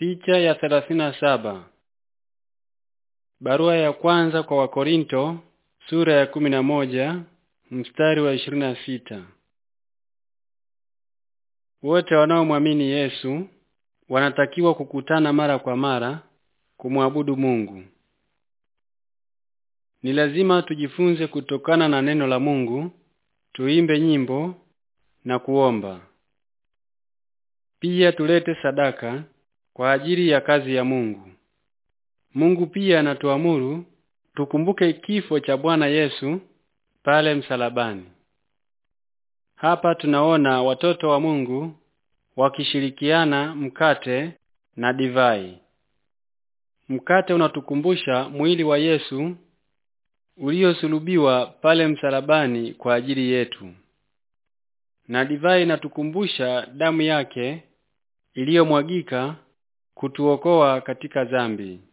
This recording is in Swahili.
Picha ya thelathini na saba. Barua ya kwanza kwa Wakorinto sura ya kumi na moja mstari wa ishirini na sita. Wote wanaomwamini Yesu wanatakiwa kukutana mara kwa mara kumwabudu Mungu. Ni lazima tujifunze kutokana na neno la Mungu, tuimbe nyimbo na kuomba. Pia tulete sadaka kwa ajili ya kazi ya Mungu. Mungu pia anatuamuru tukumbuke kifo cha Bwana Yesu pale msalabani. Hapa tunaona watoto wa Mungu wakishirikiana mkate na divai. Mkate unatukumbusha mwili wa Yesu uliosulubiwa pale msalabani kwa ajili yetu, na divai inatukumbusha damu yake iliyomwagika kutuokoa katika dhambi.